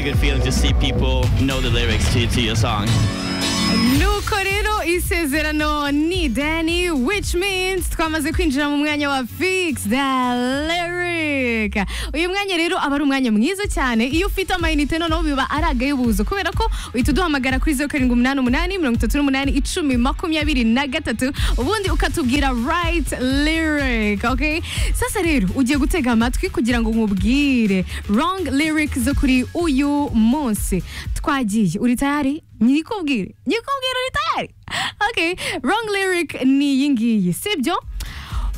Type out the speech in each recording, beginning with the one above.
good feeling to see people know the lyrics to, to your song. nuko rero isezerano ni dani which means twamaze kwinjira mu mwanya wa fix the lyric uyu mwanya rero aba ari umwanya mwiza cyane iyo ufite amayinite noneho biba ari agayubuzo kubera ko uhita uduhamagara kuri zeru karindwi umunani umunani mirongo itatu n'umunani icumi makumyabiri na gatatu ubundi ukatubwira right lyric okay sasa rero ugiye gutega amatwi kugira ngo nkubwire wrong lyric zo kuri uyu munsi twagiye uri tayari nyikubwire nyikubwire uri tayari okay wrong lyric ni iyi ngiyi sibyo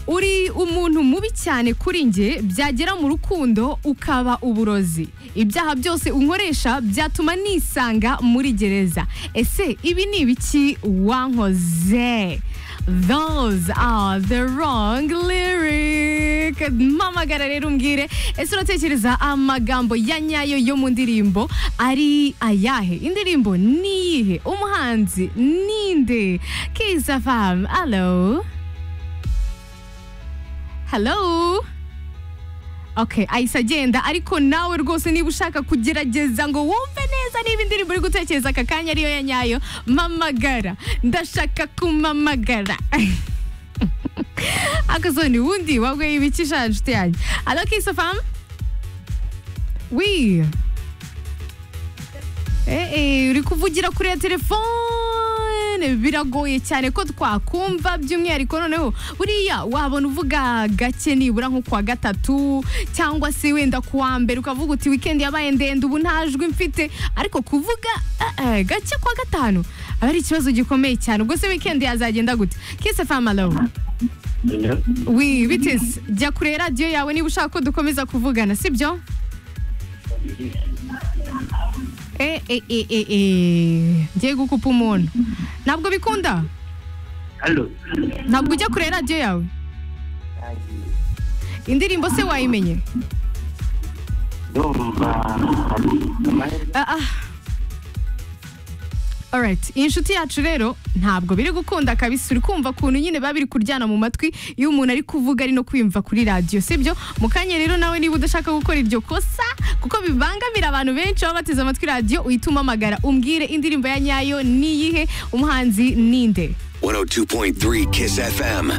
uri umuntu mubi cyane kuri njye byagera mu rukundo ukaba uburozi ibyaha byose unkoresha byatuma nisanga muri gereza ese ibi ni ibiki wankoze Those are the wrong lyric. Mpamagara rero umbwire ese uratekereza amagambo ya nyayo yo mu ndirimbo ari ayahe? Indirimbo ni iyihe? Umuhanzi ninde? Kizza fam, hello. Hello. Okay, ahise agenda ariko nawe rwose niba ushaka kugerageza ngo wumve neza niba indirimbo uri gutekereza aka kanya ariyo ya nyayo mamagara ndashaka kumamagara akazoni wundi wabwiye ibiki sha nshuti yanjye alo kisofam wi Eh, uri kuvugira kuri ya telefone biragoye cyane ko twakumva by'umwihariko noneho buriya wabona uvuga gake nibura nko kuwa gatatu cyangwa se wenda kuwa mbere ukavuga uti wikendi yabaye ndende ubu nta jwi mfite ariko kuvuga eh, eh, gake kuwa gatanu aba ari ikibazo gikomeye cyane ubwo se wikendi yazagenda gute kise famalo wi biteze jya kure radiyo yawe niba ushaka ko dukomeza kuvugana sibyo Eh, eh, eh, eh, eh. Ngiye gukupa umuntu. Ntabwo bikunda? Halo. Ntabwo ujya kure radiyo yawe? Indirimbo se wayimenye? Ndumva amahirwe Ah, ah. Alright, iyi nshuti yacu rero ntabwo biri gukunda kabisa uri kumva kuntu nyine biba biri kuryana mu matwi iyo umuntu ari kuvuga ari no kwiyumva kuri radiyo sibyo mu kanya rero nawe niba udashaka gukora iryo kosa kuko bibangamira abantu benshi baba bateze amatwi radiyo uhita umamagara umbwire indirimbo ya nyayo ni iyihe umuhanzi ninde 102.3 Kiss FM.